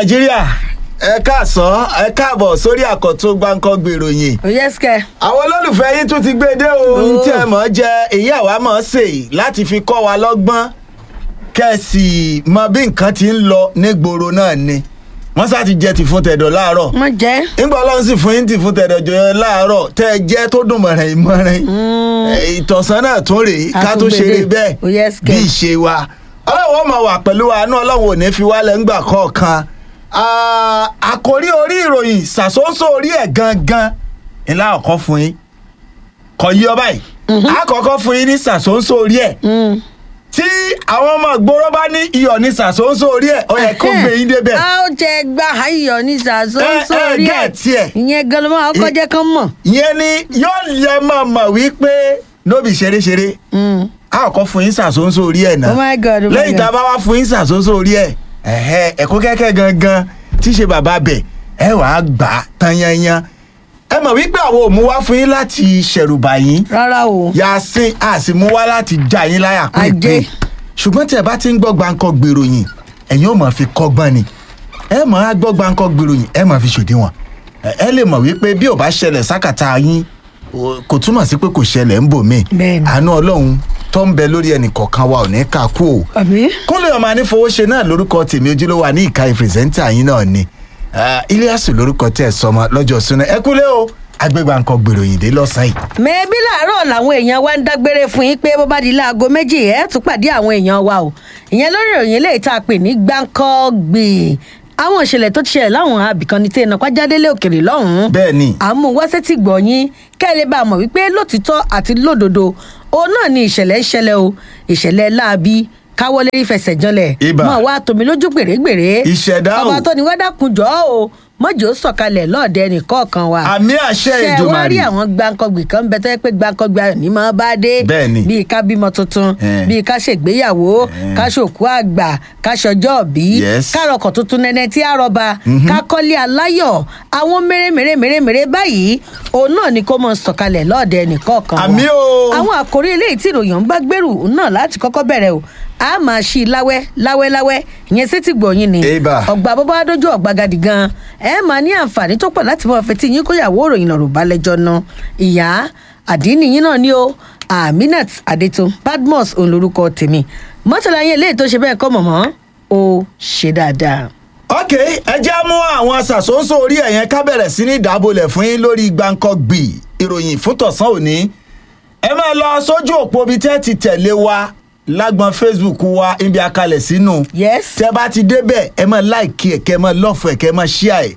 nàìjíríà ẹ káàsán ẹ káàbọ̀ sórí àkọ́tún gbáǹkọ́ gbèròyìn òyẹ́sìkẹ́ àwọn olólùfẹ́ yín tún ti gbé dé o ohun tí ẹ mọ̀ ọ́ jẹ èyí àwa mọ̀ ọ́ sè láti fi kọ́ wa lọ́gbọ́n kẹ́sì mọ bí nǹkan ti ń lọ nígboro náà ni wọ́n sá ti jẹ ti fún tẹ̀dọ̀ láàárọ̀ wọ́n jẹ́ nígbà ọlọ́run sì fún yín ti fún tẹ̀dọ̀ jọ láàárọ̀ tẹ́ ẹ jẹ́ tó dùn mọ̀ràn ìmọ̀ràn ìtọ̀sán náà tún rèé ká tó Àtúngbèdè. ṣeré bẹ́ẹ̀ Oh, yes, bí kẹ́. ìṣe wa ọlọ́run ó máa wà pẹ̀lú wa àánú ọlọ́run ò ní fi wálẹ̀ ńgbà kọ̀ọ̀kan Ah, àkórí orí ìròyìn ṣàṣọ́nṣọ́ orí ẹ̀ gangan ńlá ọ̀kọ́ fún yín kò yí ọ báyìí àkọ́kọ́ fún yín ní ṣàṣọ́nṣọ́ orí ẹ̀ tí àwọn ọmọ ìgboro bá ní iyọ̀ ní ṣàṣọ́nṣọ́ orí ẹ̀ ó yẹ kó gbé yín débẹ̀ a ó jẹ gba ayọ̀ ní sàṣọ Ẹ, ẹ, sórí ẹ̀ gẹ̀ẹ́tì ẹ̀. ìyẹn gan ló máa kọ́ jẹ́ kán mọ̀. ìyẹn ni yóò yẹ mọ̀ mọ̀ wípé nóbì ṣeréṣeré Mm. a ò kọ́ fún yín ṣàṣọ́nṣọ́ orí ẹ̀ náà Oh my God, oh my lẹ́yìn tá a God. bá wá fún yín ṣàṣọ́nṣọ́ orí ẹ̀ ẹ̀hẹ́ ẹ̀kọ́ kẹ́kẹ́ gangan tí í ṣe bàbá bẹ̀ ẹ wàá gbà á tán yanyan ẹ mọ̀ wípé àwọn ò mú wá fún yín láti ṣẹ̀rùbà yín rárá o yasin a sì mú wá láti já yín láyà pé Ajé. pé ṣùgbọ́n tí ẹ bá ti ń gbọ́ gbáǹkọ́ gbèròyìn ẹ̀yin ò mọ̀ fi kọ́gbọ́n ni ẹ mọ̀ á gbọ́ gbáǹkọ́ gbèròyìn ẹ mọ̀ fi ṣòdiwọ̀n ẹ- ẹ lè mọ̀ wípé bí ò bá ṣẹlẹ̀ sákàtà yín o- kò túmọ̀ sí pé kò ṣẹlẹ̀ ń bò mí Bẹ́ẹ̀ni. àánú ọlọ́run tó ń bẹ lórí ẹnì kọ̀ọ̀kan wa ò ní ká kú o àbí. kúnlẹ̀ ọmọ anífowóṣe náà lórúkọ tèmi ojúlówó ní ìka ìpìrìsẹ́ńtà yín náà ni Ah, Iliasu lórúkọ tẹ̀ sọmọ lọ́jọ́ súná ẹ kúlẹ̀ o agbégbá nǹkan gbèròyìn dé lọ́sàn-án yìí. mẹ́ẹ̀bí làárọ̀ làwọn èèyàn wa ń dágbére fún yín pé bó bá di láago méjì ẹ̀ tún pàdé àwọn èèyàn wa o ìyẹn lórí ìròyìn eléyìí tá a pè ní gbáǹkọ́gbì àwọn ìṣẹ̀lẹ̀ tó ti ṣẹlẹ̀ láwọn abìkan ní tẹ́ẹ̀nà pàjádélé òkèrè lọ́hùn-ún bẹ́ẹ̀ ni àmú wáṣẹ́ tí gbọ̀nyìn kẹ́lẹ́ bá a mọ̀ wípé lótìtọ́ àti lódodo òun náà ni ìṣẹ̀lẹ̀ ń ṣẹlẹ̀ o ìṣẹ̀lẹ̀ láabi káwọlé rí fẹsẹ̀ janlẹ̀ Ibà. mọ̀ wá tómi lójú gbèrègbèrè Ìṣẹ̀dá o. ọba tó ní wẹ́dà kun jọ́ o mọ́jọ́ sọ̀kalẹ̀ lọ́ọ̀dẹ nìkọ̀ọ̀kan wa àmì àṣẹ ṣe wá Èdùmàrè rí àwọn gbàǹkangbì kan bẹ tó yẹ pé gbàǹkangbì ayọ̀ ní máa bá dé Bẹ́ẹ̀ni. bíi ká bímọ tuntun Eh. bíi ká ṣègbéyàwó Eh. ká ṣòkú àgbà ká ṣọjọ́ òbí Yes. ká rọkọ̀ tuntun nẹ́nẹ́ tí a rọba ká kọ́lé aláyọ̀ àwọn mèremère mèremère báyìí òun náà ni kó mọ sọ̀kalẹ̀ lọ́ọ̀dẹ nìkọ̀ọ̀kan wa. Àmì o. àwọn àkórí eléyìí tí ìròyìn ń bá gbèrú náà láti kọ́kọ́ bẹ̀rẹ̀ o a máa ṣí i láwẹ́ láwẹ́ láwẹ́ ìyẹn sétí gbòòyìn ni Eba. ọgbà bó bá dójú ọ̀gbagadì gan ẹ máa ní àǹfààní tó pọ̀ láti máa fetí yín kóyàwó òròyìn lọ́rùn balẹ̀jọ́ náà ìyá àdínì yín náà ni ó aminat adétun badmus òun lorúkọ tèmi mọ́tàlá yẹn léè tó ṣe bẹ́ẹ̀ kọ́ mọ̀mọ́ ó ṣe dáadáa. ok ẹ jẹ́ mú àwọn ṣàṣọ́nṣọ́ orí ẹ̀yẹn ká bẹ̀rẹ̀ sí ní ìdábòlẹ̀ fún yín lórí gbàǹkangbì ìròyìn fún tọ̀sán òní ẹ máa lọ sójú òpó bíi tẹ́ ti tẹ̀lé wa lágbọn facebook wa ibi akalẹ̀ sínú yes tẹ́ bá ti débẹ̀ ẹ máa láìkí ẹ̀ kẹ́ ẹ máa lọ́fọ̀ ẹ̀ kẹ́ ẹ máa ṣíà ẹ̀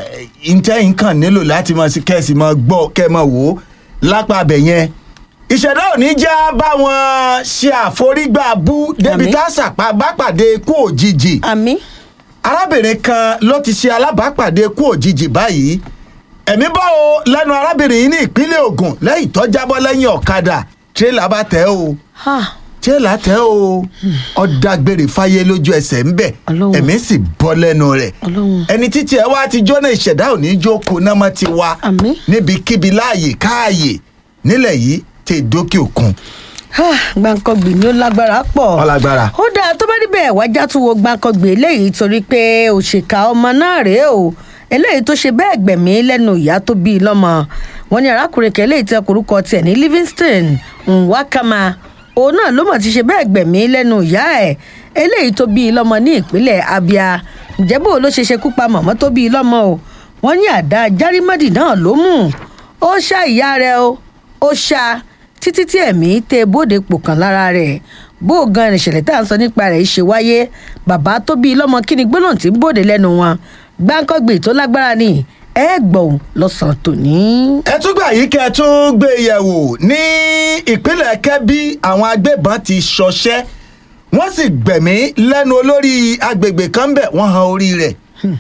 ìtẹ́yìn kan nílò láti máa sí kẹ́sì máa gbọ́ kẹ́ ẹ máa wò ó lápá abẹ yẹn ìṣẹ̀dá òní já báwọn ṣe àforígbà bú débi Àmín. tá a sàpá bá pàdé ikú òjijì àmì arábìnrin kan ló ti ṣe alábàápàdé ikú òjijì báyìí ẹ̀mí bá o lẹ́nu arábìnrin yìí ní ìpínlẹ̀ Ògùn lẹ́yìn tó jábọ́ lẹ́yìn ọ̀kadà tírélà bá tẹ̀ o tírélà tẹ̀ o ọ̀dàgbèrè fáyé lójú ẹsẹ̀ ń bẹ̀ Ọlọ́run. ẹ̀mí sì bọ́ lẹ́nu rẹ̀ Ọlọ́run. ẹni títí ẹ wá ti jóná ìṣẹ̀dá òní jókòó náà mọ́ ti wá Àmín. níbikíbi láàyè káàyè nílẹ̀ yìí tẹ̀ dókè òkun gbàǹkangbì ni ó lágbára pọ̀ Ọlágbára. ó dáa tó bá níbẹ̀ wájà tún wo gbàǹkangbì eléyìí torí pé òṣìkà ọmọ náà rèé o eléyìí tó ṣe bẹ́ẹ̀ gbẹ̀mí lẹ́nu ìyá tó bí i lọ́mọ wọn ní arákùnrin kan eléyìí tẹ korúkọ tiẹ̀ ní Livingston Nwakama òun náà ló mọ̀ ti ṣe bẹ́ẹ̀ gbẹ̀mí lẹ́nu ìyá ẹ̀ eléyìí tó bí i lọ́mọ ní ìpínlẹ̀ Abia ǹjẹ́ bó ló ṣe ṣekú pa mọ̀mọ́ tó bí i lọ́mọ o wọ́n ní àdá járímọ́dì náà ló mú ó ṣá ìyá rẹ̀ o ó ṣá títí tí ẹ̀mí tẹ bóde pò kan lára rẹ̀ bó o gan ìṣẹ̀lẹ̀ tá à ń sọ nípa rẹ̀ ṣe wáyé bàbá tó bí i lọ́mọ kí ni gbólóhùn tí ń bòde lẹ́nu wọn gbáǹkọ́gbè tó lágbára ni ẹ gbọ̀n lọ́sàn-án tòní. ẹ tún gbà yìí kẹ́ ẹ tún gbé e yẹ̀wò ní ìpínlẹ̀ kẹ́bí àwọn agbébọn ti ṣọṣẹ́ wọ́n sì gbẹ̀mí lẹ́nu olórí agbègbè kan bẹ̀ wọ́n han orí rẹ̀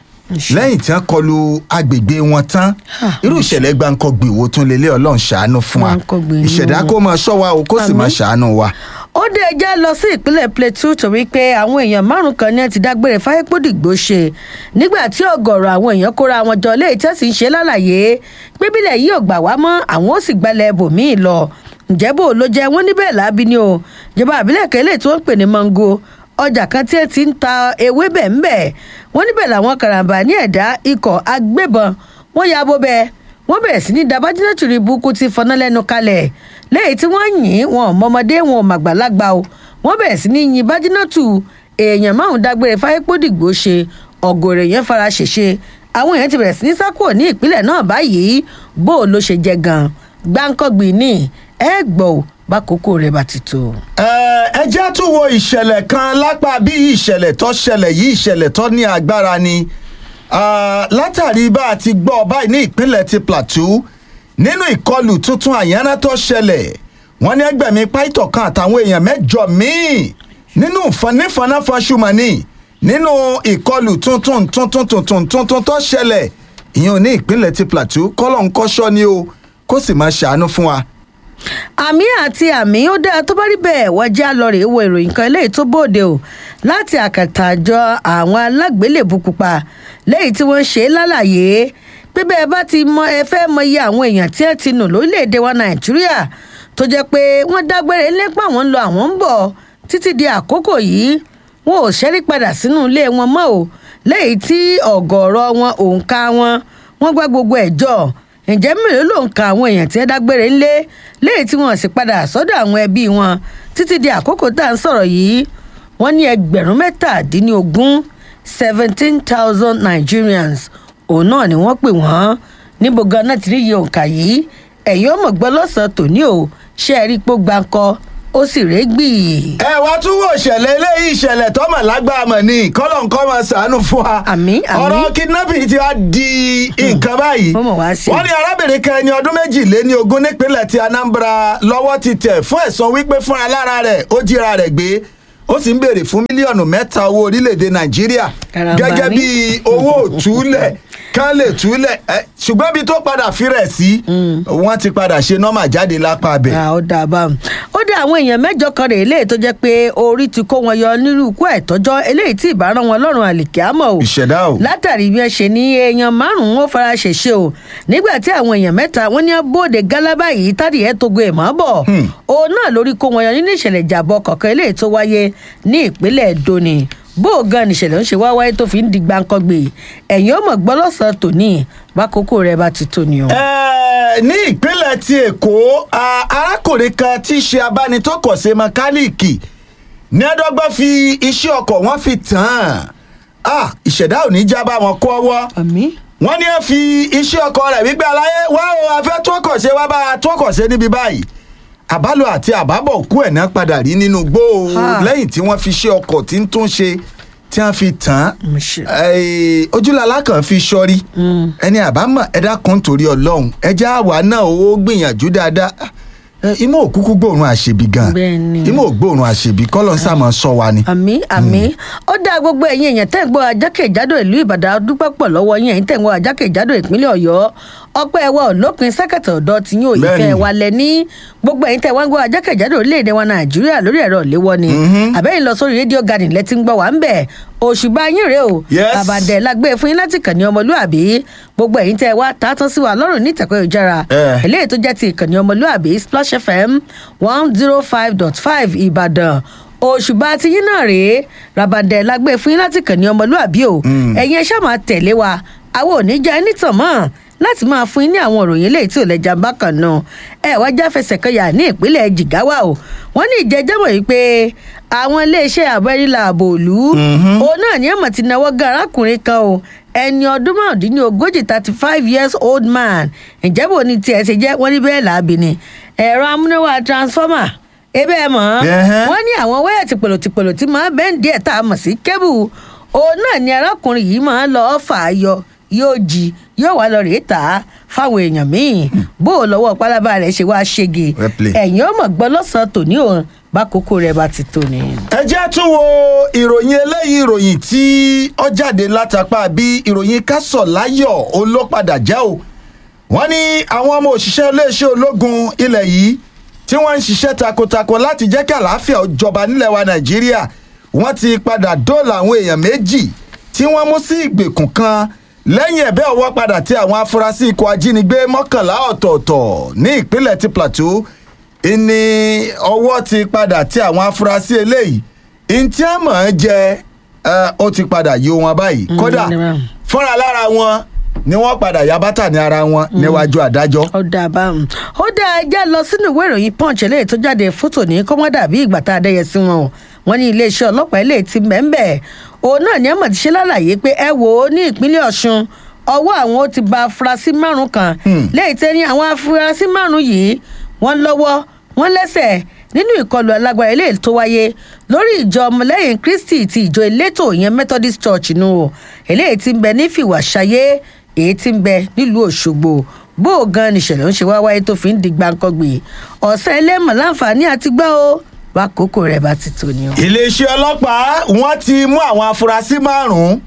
lẹ́yìn tí wọ́n kọlu agbègbè wọn tán Ha, irú ìṣẹ̀lẹ̀ gbàǹkangbì wo tún lélẹ̀ ọlọ́run ṣàánú fún wa Gbàǹkangbì ni ìṣẹ̀dá o. kó máa ṣọ́ wa o kó sì Àmín. máa ṣàánú wa. ó dé ẹjẹ́ lọ sí ìpínlẹ̀ plateau torí pé àwọn èèyàn márùn kan ní ẹ ti dágbére fáyépódìgbò ṣe nígbà tí ọ̀gọ̀rọ̀ àwọn èèyàn kóra wọn jọ léyìí tẹ́sí ń ṣe lálàyé pé bílẹ̀ yìí ò gbà wá mọ́ àwọn ó sì gbalẹ̀ ibòmíì lọ ǹjẹ́ bò ló jẹ́ wọ́n níbẹ̀ láabi ni o ìjọba àbílẹ̀ kẹ́lẹ́ tí wọ́n ń pè ní mango ọjà kan tí ẹ ti ń ta ewébẹ̀ ńbẹ̀ wọ́n níbẹ̀ làwọn karambà ní ẹ̀dá ikọ̀ agbébọn wọ́n ya bó bẹ́ẹ̀ wọ́n bẹ̀rẹ̀ sí ní dabájúná tìrì burúkú ti fọná lẹ́nu kalẹ̀ lẹ́yìn tí wọ́n yìn wọn ò mọmọdé wọn ò màgbàlagbà o wọ́n bẹ̀rẹ̀ sí ní yin bájínátù èèyàn márùn dágbére fáyépódìgbò ṣe ọ̀gọ̀rọ̀ èèyàn fara ṣèṣe àwọn èèyàn ti bẹ̀rẹ̀ sí ní sákò ní ìpínlẹ̀ náà báyìí bó o ló ṣe jẹ gan gbáǹkọ́gbìn ní ẹ gbọ́ ò bákòókò rẹ̀ bá ti tó. ẹ jẹ́ tún wo ìṣẹ̀lẹ̀ kan lápá bí ìṣẹ̀lẹ̀ tó ṣẹlẹ̀ yìí ìṣẹ̀lẹ̀ tó ní agbára ni látàrí bá a ti gbọ́ báyìí ní ìpínlẹ̀ ti plateau nínú ìkọlù tuntun àyànná tó ṣẹlẹ̀ wọ́n ní ẹgbẹ̀mí pàìtọ̀ kan àtàwọn èèyàn mẹ́jọ míì nínú nífanáfasùmọ̀nì nínú ìkọlù tuntun tuntun tuntun tuntun tó ṣẹlẹ̀ ìyẹn ní ìpínlẹ̀ ti plateau kọ́lọ̀ ń kọ́ṣọ́ ni o kó sì máa ṣàánú fún wa àmì àti àmì ó dáa tó bá rí bẹ́ẹ̀ wọ́n já lọ rèé wo ìròyìn kan eléyìí tó bòde o láti àkàtà àjọ àwọn alágbélébù pupa lẹ́yìn tí wọ́n ṣe é lálàyé pé bẹ́ẹ̀ bá ti mọ ẹ fẹ́ mọ iye àwọn èèyàn tí ẹ ti nù lórílẹ̀‐èdè wa nàìjíríà tó jẹ́ pé wọ́n dágbére lépa àwọn ń lọ àwọn ń bọ̀ títí di àkókò yìí wọn ò ṣẹ́rí padà sínú ilé wọn mọ́ o lẹ́yìn tí ọ̀gọ̀ọ̀rọ̀ wọn òǹkà wọn wọ́n gbá gbogbo ẹ̀ jọ ǹjẹ́ mélòó ló ń ka àwọn èèyàn tí ẹ dágbére ńlé léyìí tí wọ́n sì padà sọ́dọ̀ àwọn ẹbí wọn títí di àkókò tá à ń sọ̀rọ̀ yìí wọ́n ní ẹgbẹ̀rún mẹ́tàdínlógún seventeen thousand nigerians òun náà ni wọ́n pè wọ́n níbo ganan ti rí iye òǹkà yìí ẹ̀yin ọmọ gbọ́ lọ́sàn-án tòní o ṣé ẹ rí i pé ó gbáǹkọ́ ó sì régbì. ẹ wá tún wò ìṣẹ̀lẹ̀ eléyìí ìṣẹ̀lẹ̀ tọ́mọ̀ lágbára mọ̀ ni kọ́lọ̀ nǹkan máa ṣàánú fún wa. Àmín, àmín. ọ̀rọ̀ kidnapping ti wá di nǹkan báyìí. Ó mọ̀ wá sí. wọ́n ní arábìnrin kan ẹni ọdún méjìléní ogún nípínlẹ̀ ti anambra lọ́wọ́ ti tẹ̀ fún ẹ̀sùn wípé fúnra lára rẹ̀ ó jíra rẹ̀ gbé ó sì ń béèrè fún mílíọ̀nù mẹ́ta owó orílẹ̀-èdè nàìjíríà Karambani. gẹ́gẹ́ bí owó òtúlẹ̀ kán lè túlẹ̀ ẹ, ṣùgbọ́n ibi tó padà fi rẹ̀ sí wọ́n ti padà ṣe nọ́mà jáde lápá abẹ. Ah, ó dáa bá ó dá àwọn èèyàn mẹ́jọ kan rèé léyìí tó jẹ́ pé orí ti kó wọn yọ nírú ikú àìtọ́jọ́ eléyìí tí ìbára wọn lọ́rùn àlìkí àmọ́ o ìṣẹ̀dá o. látàrí bí wọ́n ṣe ní èèyàn márùn-ún ó fara ṣèṣe o nígbà tí àwọn èèyàn mẹ́ta wọ́n ní bóde gálábà yìí tádìí ẹ̀ togo ẹ̀ mọ́ bọ̀ òun náà lórí kó wọn yọ nínú ìṣẹ̀lẹ̀ ìjàbọ̀ kọ̀ọ̀kan eléyìí tó wáyé ní ìpínlẹ̀ Edo ni bó o gan nìṣẹ̀lẹ̀ ń ṣe wá wáyé tó fi ń di gbáǹkọ́gbè ẹ̀yìn ọmọ gbọ́ lọ́sàn-án tòní bákòókò rẹ̀ bá ti tó ni o. Ẹ, ní ìpínlẹ̀ ti èkó a- arákùnrin kan tí í ṣe abánitọ́kọ̀ṣe mẹkáníìkì ní ẹ̀dọ́gbọ́n fi iṣẹ́ ọkọ̀ wọn fi tàn án Ah, ìṣẹ̀dá ò ní já bá wọn kọ́ ọwọ́ àmì wọ́n ní ẹ fi iṣẹ́ ọkọ̀ rẹ̀ wípé aláyé wá o afẹ́ tọ́kọ̀ṣe wá bá a tọ́kọ̀ṣe níbi báyìí àbálò àti àbábọ̀ òkú ẹ̀ náà padà rí nínú gbó o Ha. lẹ́yìn tí wọ́n fi iṣẹ́ ọkọ̀ tí ń tún ṣe tí wọ́n fi tàn án Mo ṣe. Ẹ, ojúlala kan fi sọrí ẹni àbámọ̀ ẹ dákun torí Ọlọ́run ẹjẹ àwa náà ó gbìyànjú dáadáa Ẹ, imú òkúkú gbòòrùn àṣebí gan Bẹ́ẹ̀ni. imú ògbòòrùn àṣebí kọlọ ń sàmọ sọ wa ni. àmì àmì ó dá gbogbo ẹ̀yin èèyàn tẹ́ ń gbọ́ ajákèjádò ìlú ìbàdàn dúpẹ́ pọ̀ lọ́wọ́ yín ẹ̀yin tẹ́ ń gbọ́ ajákèjádò ìpínlẹ̀ ọ̀yọ́ ọpẹ́ ẹ̀wọ̀ olópin sẹ́kẹ̀tì ọ̀dọ́ tí yín ò ìfẹ́ Bẹ́ẹ̀ni. wa lẹ̀ ní gbogbo ẹ̀yin tẹ́ wá ń gbọ́ ajákèjádò orílẹ̀-èdè wa nàìjíríà lórí ẹ̀rọ ìléwọ́ ni àbẹ́yìn lọ sórí rédíò garden lẹ́tí ń gbọ́ wá ń bẹ̀ òṣùbà yín rèé o Yes. àbàdẹ̀ lágbé fún yín láti kàn ní ọmọlúàbí gbogbo ẹ̀yin tẹ́ wá tá a tán sí wa lọ́rùn ní ìtẹ̀kọ́ ìjára Eh. eléyìí tó jẹ́ ti ìkànnì ọmọlúàbí splash fm one zero five dot five ìbàdàn òṣùbà tí yín náà rèé rabandẹ lágbé fún yín láti kàn ní ọmọlúàbí o ẹ̀yin ẹ ṣáà máa tẹ̀lé wa àwọn ò ní já ẹni tàn mọ́ láti máa fún yín ní àwọn òròyìn eléyìí tí ò lẹ́jà bákan náà ẹ wá já fẹsẹ̀ kan yà ní ìpínlẹ̀ jìgáwá o wọ́n ní ìjẹ́jẹ́ wọ̀nyí yìí pé àwọn iléeṣẹ́ àbẹ́rílà ààbò òlú òun náà ní ẹ̀mọ̀ ti náwó gan arákùnrin kan o ẹni ọdún márùndínlógójì thirty five years old man ǹjẹ́ bò ní tiẹ̀ ṣe jẹ́ wọ́n ní bẹ́ẹ̀ làábì ni ẹ̀rọ amúnáwá transformer ebe ẹ mọ̀ Ẹhẹ́. wọ́n ní àwọn wáyà tìpolò tìpolò tí máa bẹ́ẹ̀ díẹ̀ tá a mọ̀ sí kébù òun náà ni arákùnrin yìí máa ń lọ fà á yọ yóò jí yóò wá lọ rèé tà á fáwọn èèyàn míì bó o lọ́wọ́ pálábá rẹ̀ ṣe wá ṣége Well played. ẹ̀yìn ọmọ gbọ́ lọ́sàn-án tòní òun bákòókò rẹ̀ bá ti tó ni. ẹ jẹ́ tún wo ìròyìn eléyìí ìròyìn tí ó jáde látàpá bí ìròyìn kásọ̀ láyọ̀ olópadà jẹ́ o wọ́n ní àwọn ọmọ òṣìṣẹ́ iléeṣẹ́ ológun ilẹ̀ yìí tí wọ́n ń ṣiṣẹ́ takuntakun láti jẹ́ kí àlàáfíà ó jọba nílẹ̀ wa nàìjíríà wọ́n ti padà dóòlà àwọn èèyàn méjì tí wọ́n mú sí ìgbèkùn kan lẹ́yìn ẹ̀bẹ́ ọwọ́ padà tí àwọn afurasí ikọ̀ ajínigbé mọ́kànlá ọ̀tọ̀ọ̀tọ̀ ní ìpínlẹ̀ ti plateau ìní ọwọ́ ti padà tí àwọn afurasí eléyìí ntí a mọ̀ ẹ́ jẹ ẹ, ó ti padà yí wọn báyìí kódà ní báyìí. fúnra lára wọn ni wọ́n padà yá bátà ní ara wọn níwájú adájọ́. ó dáa báwọn ó dáa ẹjá lọ sínú ìwé ìròyìn punch eléyìí tó jáde fótò ní kọ́mọ́dà bí ìgbà tá a dẹ́yẹ sí wọn o wọn ní iléeṣẹ́ ọlọ́pàá eléyìí ti mẹ́ńbẹ̀ òun náà ní àmọ̀ ti ṣe lálàyé pé ẹ wò ó ní ìpínlẹ̀ ọ̀ṣun ọwọ́ àwọn ó ti ba afurasí márùn kan léyìí tẹ́ ní àwọn afurasí márùn yìí wọ́n lọ́wọ́ wọ́n lẹ́sẹ̀ nínú ìkọlù alágbára eléyìí tó wáyé lórí ìjọ ọmọlẹ́yìn kristi ti ìjọ elétò ìyẹn methodist church nù o eléyìí ti ń bẹ ní fìwàṣayé èyí tí ń bẹ nílùú òṣogbo bó o gan nìṣẹ̀lẹ̀ ń ṣe wá wáyé tó fi ń di gbàǹkangbè ọ̀sẹ̀ ẹlẹ́mọ̀ láǹfààní àti gbọ́ o wákòókò rẹ̀ bá ti tó ni o. iléeṣẹ́ ọlọ́pàá wọ́n ti mú àwọn afurasí márùn-ún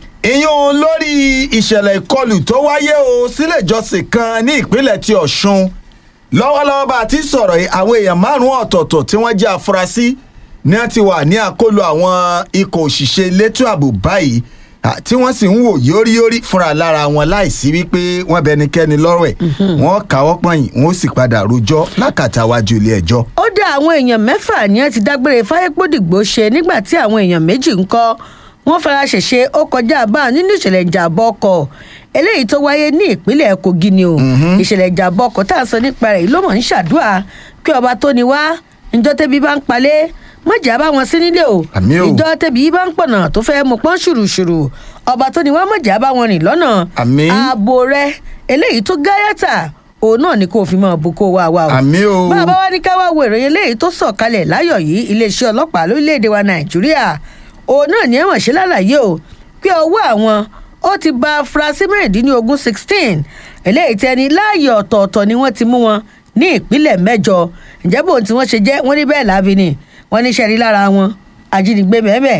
ìyún lórí ìṣẹ̀lẹ̀ ìkọlù tó wáyé o sílé ìjọsìn kan ní ìpínlẹ̀ ti ọ̀ṣun lọ́wọ́lọ́wọ́ bá a ti sọ̀rọ̀ yìí àwọn èèyàn márùn-ún ọ̀tọ̀ọ̀tọ̀ tí wọ́n jẹ́ afurasí ni wọ́n ti wà ní àkólú àwọn ikọ̀ òṣìṣẹ́ elétò ààbò báyìí à, tí wọ́n sì ń wò yóríyórí fúnra lára wọn láìsí wípé wọ́n bẹnikẹ́ni lọ́rọ̀ ẹ̀ wọ́n káwọ́ pọ̀nyìn wọ́n sì padà rojọ́ lákàtà wájú ilé ẹjọ́. ó dá àwọn èèyàn mẹ́fà ní ẹ ti dágbére fáyépódìgbò ṣe nígbà tí àwọn èèyàn méjì ń kọ́ wọ́n fara ṣèṣe ó kọjá bá nínú ìṣẹ̀lẹ̀ ìjàmbá ọkọ̀ eléyìí tó wáyé ní ìpínlẹ̀ kogi ni o ìṣẹ̀lẹ̀ ìjàmbá ọkọ̀ tá a sọ nípa rẹ̀ ló mọ̀ ń ṣàdúrà kí ọba tó ni wá ǹjọ́ tẹ́bí bá ń palẹ̀ mọ̀jà bá wọn sí nílé o Àmín o. ìjọ tẹ́bí bá ń pọ̀nà tó fẹ́ mú pọ́n ṣùrùṣùrù ọba tó ni wá mọ̀jà bá wọn rìn lọ́nà Àmín. ààbò rẹ eléyìí tó gáyàtà òun náà ni kò fi mọ̀ bù kó wá wá o àmì o bá a bá wá ní ká wá wo ìròyìn eléyìí tó sọ̀ kalẹ̀ láyọ̀ yìí iléeṣẹ́ ọlọ́pàá lórílẹ̀‐èdè wa nàìjíríà òun náà ní ẹ̀wọ̀n ṣe lálàyé o pé ọwọ́ àwọn ó ti ba afurasí mẹ́rìndínlógún sixteen eléyìí tẹni láàyè ọ̀tọ̀ọ̀tọ̀ ni wọ́n ti mú wọn ní ìpínlẹ̀ mẹ́jọ ǹjẹ́ bóun tí wọ́n ṣe jẹ́ wọ́n ní bẹ́ẹ̀ láabi ni wọ́n ní sẹ́rí lára wọn ajínigbé mẹ́mẹ́